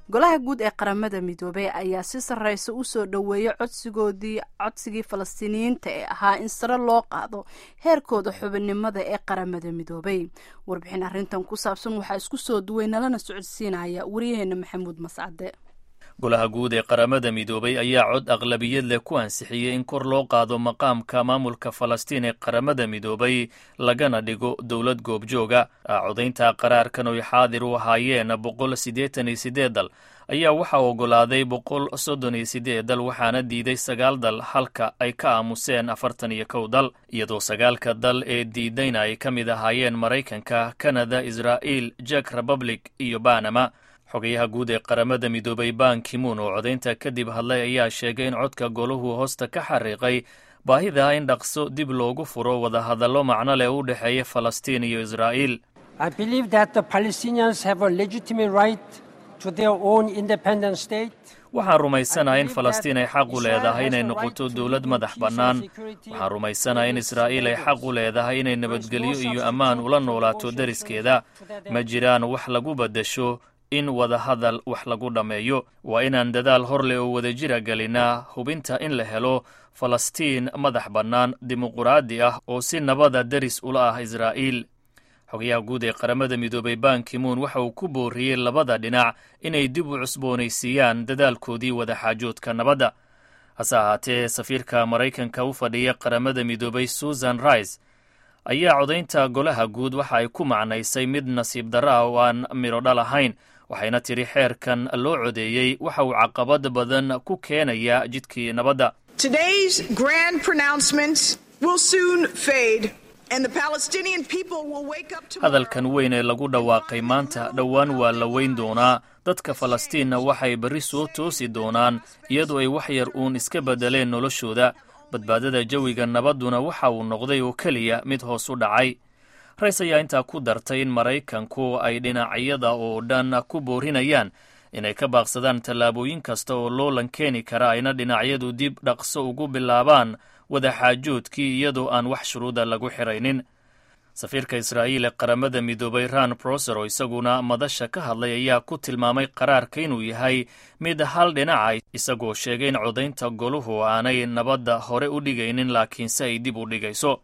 golaha guud ee qaramada midoobey ayaa si sarreysa usoo dhoweeyay codsigoodii codsigii falastiiniyiinta ee ahaa in sare loo qaado heerkooda xubinnimada ee qaramada midoobey warbixin arrintan ku saabsan waxaa isku soo duway nalana socodsiinaya wariyaheena maxamuud mascade golaha guud ee qaramada midoobay ayaa cod aqlabiyad leh ku ansixiyey in kor loo qaado maqaamka maamulka falastiin ee qaramada midoobay lagana dhigo dowlad goobjooga codaynta qaraarkan oy xaadir u ahaayeen boqol siddeetan iyo sideed dal ayaa waxaa oggolaaday boqol soddon iyo sideed dal waxaana diiday sagaal dal halka ay ka aamuseen afartan iyo kow dal iyadoo sagaalka dal ee diidayna ay ka mid ahaayeen maraykanka kanada israa'iil jek republic iyo banama xogayaha guud ee qaramada midoobay ban kimuun oo codaynta kadib hadlay ayaa sheegay in codka golahu hoosta ka xariiqay baahida in dhaqso dib loogu furo wadahadallo macno leh u dhexeeya falastiin iyo israa'iil waxaan rumaysanahay in falastiin ay xaq u leedahay inay noqoto dowlad madax bannaan waxaan rumaysanahay in israa'iil ay xaq u leedahay inay nabadgelyo iyo ammaan ula noolaato deriskeeda ma jiraan wax lagu baddasho in wadahadal wax lagu dhammeeyo waa inaan dadaal hor leh oo wadajira gelinaa hubinta in la helo falastiin madax bannaan dimuquraadi ah oo si nabada deris ula ah israa'iil xogayaha guud ee qaramada midoobay ban kimuun waxa uu ku booriyey labada dhinac inay dib u cusboonaysiiyaan dadaalkoodii wadaxaajoodka nabadda hase ahaatee safiirka maraykanka u fadhiya qaramada midoobay susan rice ayaa codaynta golaha guud waxa ay ku macnaysay mid nasiib darro ah oo aan midho dhal ahayn waxayna tidhi xeerkan loo codeeyey waxa uu caqabad badan ku keenaya jidkii nabadda hadalkan weyn ee lagu dhawaaqay maanta dhowaan waa la weyn doonaa dadka falastiinna waxay berri soo toosi doonaan iyadoo ay wax yar uun iska beddeleen noloshooda badbaadada jawiga nabadduna waxa uu noqday oo keliya mid hoos u dhacay rays ayaa intaa ku dartay in maraykanku ay dhinacyada oo dhan ku boorinayaan inay ka baaqsadaan tallaabooyin kasta oo loolan keeni kara ayna dhinacyadu dib dhaqso ugu bilaabaan wadaxaajoodkii iyadoo aan wax shuruuda lagu xiraynin safiirka israa'iil ee qaramada midoobay ran broser oo isaguna madasha ka hadlay ayaa ku tilmaamay qaraarka inuu yahay mid hal dhinaca isagoo sheegay in codaynta goluhu aanay nabadda hore u dhigaynin laakiinse ay dib u dhigayso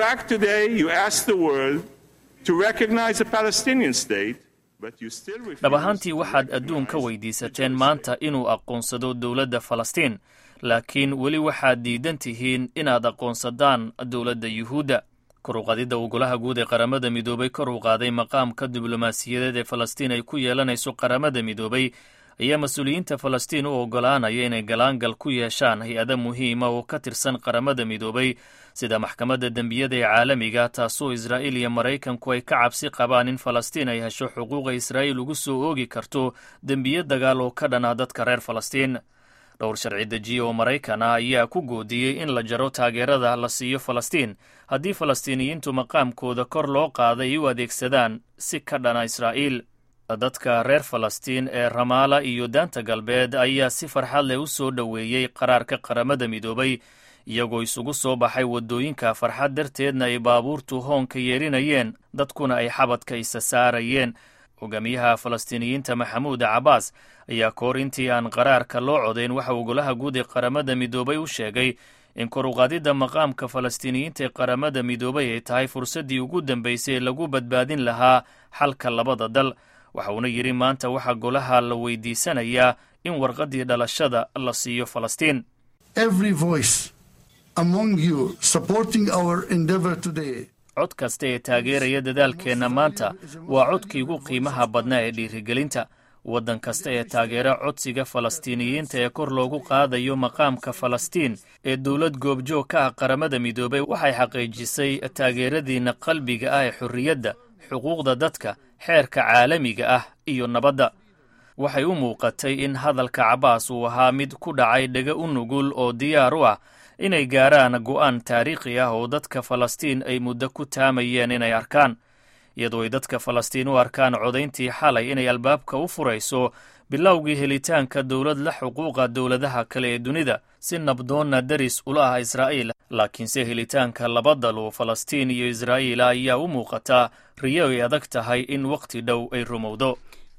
dhab ahaantii waxaad adduun ka weydiisateen maanta inuu aqoonsado dowladda falastiin laakiin weli waxaad diidan tihiin inaad aqoonsadaan dowladda yuhuudda kor u qaadidda uu golaha guud ee qaramada midoobay kor u qaaday maqaamka diblomaasiyadeed ee falastiin ay ku yeelanayso qaramada midoobay ayaa mas-uuliyiinta falastiin u oggolaanaya inay galaangal ku yeeshaan hay-ada muhiima oo ka tirsan qaramada midoobay sida maxkamadda dembiyada ee caalamiga taasoo israa'iil iyo maraykanku ay ka cabsi qabaan in falastiin ay hesho xuquuqa israa'iil ugu soo oogi karto dembiyo dagaal oo ka dhan ah dadka reer falastiin dhowr sharci dejiye oo maraykan ah ayaa ku goodiyey in la jaro taageerada la siiyo falastiin haddii falastiiniyiintu maqaamkooda kor loo qaaday ay u adeegsadaan si ka dhana israa'iil dadka reer falastiin ee ramaala iyo daanta galbeed ayaa si farxad leh u soo dhoweeyey qaraarka qaramada midoobay iyagoo isugu soo baxay waddooyinka farxad darteedna ay baabuurtu hoonka yeerinayeen dadkuna ay xabadka isa saarayeen hogaamiyaha falastiiniyiinta maxamuud cabaas ayaa kahor intii aan qaraarka loo codayn waxa uu golaha guud ee qaramada midoobay u sheegay in kor uqaadidda maqaamka falastiiniyiinta ee qaramada midoobay ay tahay fursaddii ugu dambaysay ee lagu badbaadin lahaa xalka labada dal waxa uuna yidhi maanta waxaa golaha la weydiisanayaa in warqaddii dhalashada la siiyo falastiin cod kasta ee taageeraya dadaalkeenna maanta waa codkii ugu qiimaha badnaa ee dhiirigelinta waddan kasta ee taageera codsiga falastiiniyiinta ee kor loogu qaadayo maqaamka falastiin ee dowlad goobjoog ka ah qaramada midoobay waxay xaqiijisay taageeradiinna qalbiga ah ee xorriyadda xuquuqda dadka xeerka caalamiga ah iyo nabadda waxay u muuqatay in hadalka cabaas uu ahaa mid ku dhacay dhega u nugul oo diyaar u ah inay gaaraan go'aan taariikhi ah oo dadka falastiin ay muddo ku taamayeen inay arkaan iyadoo ay dadka falastiin u arkaan codayntii xalay inay albaabka u furayso bilowgii helitaanka dowlad la xuquuqa dowladaha kale ee dunida si nabdoonna deris ula ah israa'iil laakiinse helitaanka laba dal oo falastiin iyo israa'iila ayaa u muuqataa riyo ay adag tahay in wakhti dhow ay rumowdo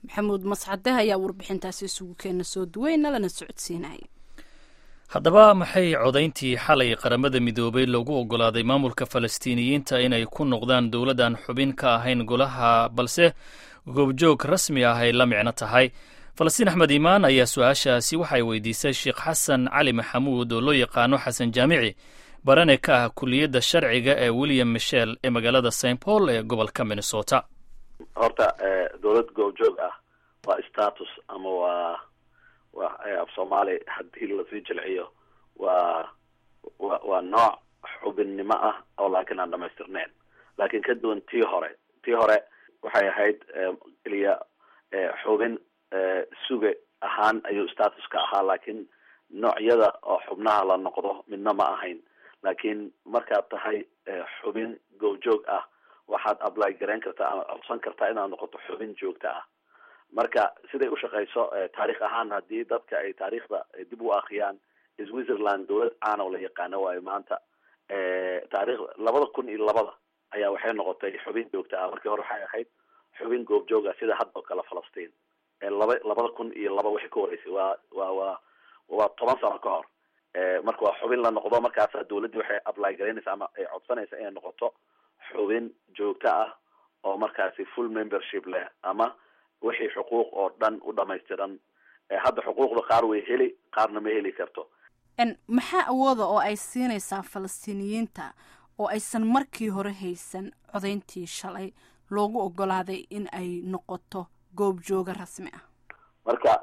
maxamuud mascade ayaa warbixintaasi isugu keena soo duweyna lana socodsiinaya haddaba maxay codayntii xalay qaramada midoobay loogu oggolaaday maamulka falastiiniyiinta inay ku noqdaan dowladdan xubin ka ahayn golaha balse goobjoog rasmi ah ay la micno tahay falastiin axmed iimaan ayaa su-aashaasi waxay weydiisay sheekh xasan cali maxamuud oo loo yaqaano xasan jaamici barane ka ah kuliyadda sharciga ee william michel ee magaalada st paul ee gobolka minnesota horta dowlad goobjoog ah waa status ama waa wa af soomaali haddii lasii jilciyo waa wa waa nooc xubinnimo ah oo laakiin aan dhamaystirneyn laakiin ka duwan tii hore tii hore waxay ahayd keliya xubin suge ahaan ayuu statuska ahaa laakiin noocyada oo xubnaha la noqdo midna ma ahayn laakiin markaad tahay xubin goobjoog ah waxaad apply garayn kartaa ama codsan kartaa inaad noqoto xubin joogta ah marka siday ushaqeyso taarikh ahaan haddii dadka ay taariikhda dib u akriyaan switzerland dowlad caana oo la yaqaano waayo maanta taarikh labada kun iyo labada ayaa waxay noqotay xubin joogta ah markii hore waxay ahayd xubin goobjoog ah sida hadda oo kale falastiin laba labada kun iyo laba waxay ka horeysay waa waa waa waa toban sano ka hor marka waa xubin la noqdo markaasa dowladdii waxay apply garaynaysa ama ay codsanaysa inay noqoto xubin joogto ah oo markaasi full membership leh ama wixii xuquuq oo dhan u dhamaystiran hadda xuquuqda qaar way heli qaarna ma heli karto maxaa awooda oo ay siinaysaa falastiiniyiinta oo aysan markii hore haysan codayntii shalay loogu ogolaaday in ay noqoto goobjooga rasmi ah marka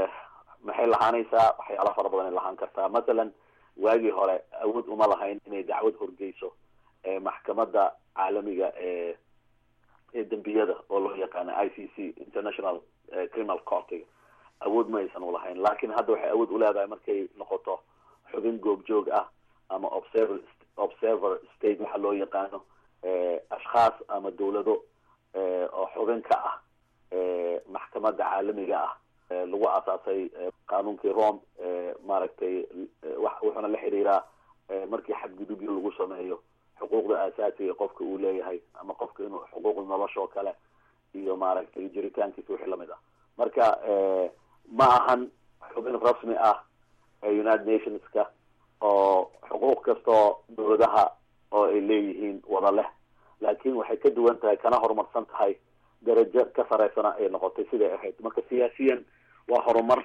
maxay lahaanaysaa waxyaala fara badan ay lahaan kartaa mathalan waagii hore awood uma lahayn inay dacwad horgeyso maxkamadda caalamiga ee ee dembiyada oo loo yaqaano i c c international criminal courtiga awood ma aysan ulahayn laakiin hadda waxay awood uleedahay markay noqoto xubin goobjoog ah ama observer observer state waxa loo yaqaano ashkhaas ama dawlado oo xubin ka ah maxkamadda caalamiga ah lagu aasaasay qaanuunkii rome maaragtay wuxuuna la xiriiraa markii xadgudubyo lagu sameeyo xuquuqda aasaasiga qofka uu leeyahay ama qofka inuu xuquuqda nolosha oo kale iyo maaragtay jiritaankiisa wixii lamid ah marka ma ahan xubin rasmi ah united nationska oo xuquuq kastoo dawladaha oo ay leeyihiin wada leh laakiin waxay ka duwan tahay kana horumarsan tahay darajo ka sareysana ay noqotay siday ahayd marka siyaasiyan waa horumar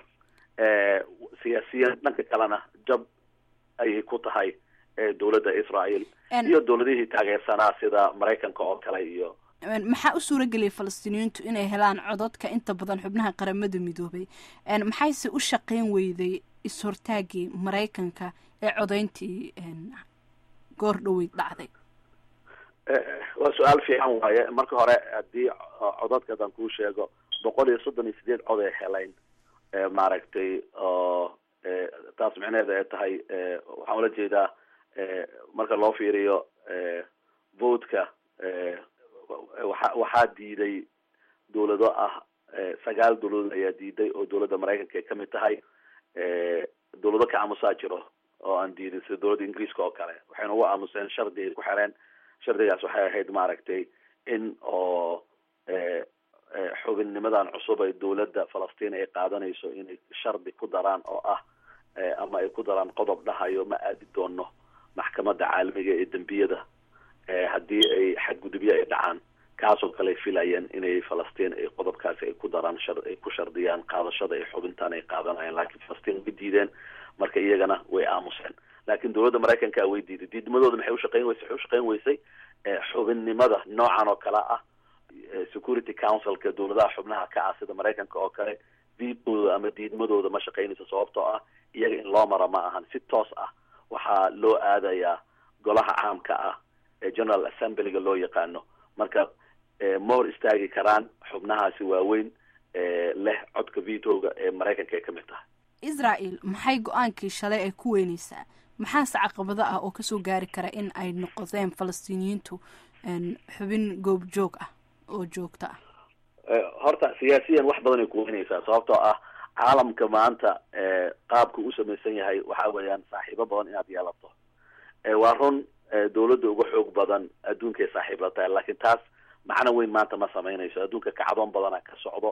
siyaasiyan dhanka kalena jab ayay ku tahay dowladda israel iyo dowladihii taageersanaa sida maraykanka oo kale iyo maxaa u suura geliyay falastiiniyiintu inay helaan cododka inta badan xubnaha qaramada midoobay maxayse u shaqeyn weyday is-hortaagii maraykanka ee codayntii goor dhaweyd dhacday waa su-aal fiican waaye marka hore haddii codadka haddaan kuu sheego boqol iyo soddon iyo sideed cod ay helayn maaragtay oo taas micneheeda ay tahay waxaan ula jeedaa marka loo fiiriyo votka waxa waxaa diiday dawlado ah sagaal dawladood ayaa diiday oo dawladda maraykanka ay kamid tahay dawlado ka aamusaa jiro oo aan diidin sida dawladda ingiriiska oo kale waxayna ugu aamuseen shardi ay ku xereen shardigaas waxay ahayd maaragtay in oo xubinnimadan cusub ay dawladda falastiin ay qaadanayso inay shardi ku daraan oo ah ama ay ku daraan qodob dhahayo ma aadi doono maxkamadda caalamiga ee dembiyada haddii ay xadgudubyo ay dhacaan kaasoo kale ay filayeen inay falastiin ay qodobkaasi ay ku daraan shar ay ku shardiyaan qaadashada ay xubintaan ay qaadanayaan laakiin falastiin way diideen marka iyagana way aamuseen laakiin dawladda maraykanka way diiday diidmadooda maxay ushaqeyn weysay waxay ushaqeyn weysay xubinnimada noocan oo kale ah security councilka dawladaha xubnaha ka ah sida maraykanka oo kale diidmooda ama diidmadooda ma shaqeynayso sababtoo ah iyaga in loo maro ma ahan si toos ah waxaa loo aadayaa golaha caamka ah ee general assemblyga loo yaqaano marka ma hor istaagi karaan xubnahaasi waaweyn leh codka vitoga ee maraykanka ay ka mid tahay israel maxay go-aankii shalay ay ku weyneysaa maxaase caqabado ah oo kasoo gaari kara in ay noqdeen falastiiniyiintu xubin goobjoog ah oo joogto ah horta siyaasiyan wax badan ay kuweyneysaa sababtoo ah caalamka maanta qaabka u samaysan yahay waxa weeyaan saaxiibo badan inaad yeelato waa run dawladda uga xoog badan adduunkay saaxiib la tahay laakiin taas macno weyn maanta ma samaynayso adduunka kacdoon badana ka socdo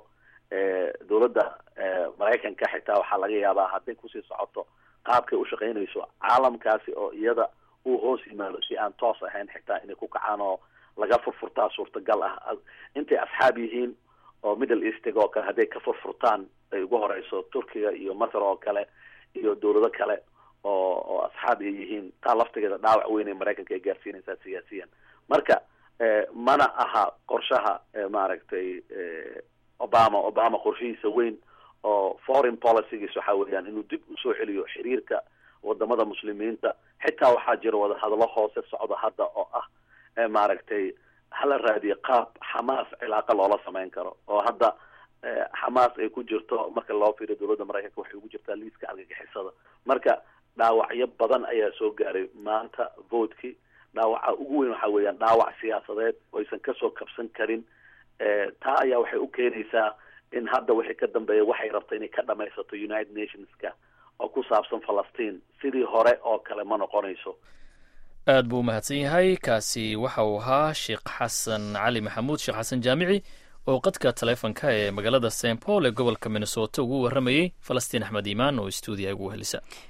dowladda maraykanka xitaa waxaa laga yaabaa hadday kusii socoto qaabkay ushaqaynayso caalamkaasi oo iyada uu hoos yimaado si aan toos ahayn xitaa inay ku kacaan oo laga furfurtaa suurtagal ah intay asxaab yihiin oo middle eastiga oo kale hadday ka furfurtaan ay ugu horeyso turkiga iyo masar oo kale iyo dowlado kale oo oo asxaab ay yihiin taa laftigeeda dhaawac weyn ee maraykanka ay gaarsiinaysaa siyaasiyan marka mana aha qorshaha maaragtay obama obama qorshihiisa weyn oo foreign policygiis waxa weeyaan inuu dib usoo celiyo xiriirka wadamada muslimiinta xitaa waxaa jira wadahadalo hoose socda hadda oo ah maaragtay hala raadiyo qaab xamaas cilaaqa loola samayn karo oo hadda xamaas ay ku jirto marka loo fiiriyo dowladda maraykanka waxay ugu jirtaa liiska argagixisada marka dhaawacyo badan ayaa soo gaaray maanta votkii dhaawaca ugu weyn waxa weeyaan dhaawac siyaasadeed oo aysan kasoo kabsan karin taa ayaa waxay u keenaysaa in hadda wixii ka dambeeya waxay rabta inay ka dhamaysato united nationska oo ku saabsan falastiin sidii hore oo kale ma noqonayso aad buu umahadsan yahay kaasi waxa uu ahaa sheekh xasan cali maxamuud sheekh xasan jaamici oo qadka taleefonka ee magaalada st paul ee gobolka minnesota ugu warramayey falastiin axmed iimaan oo stuudiya ugu helisa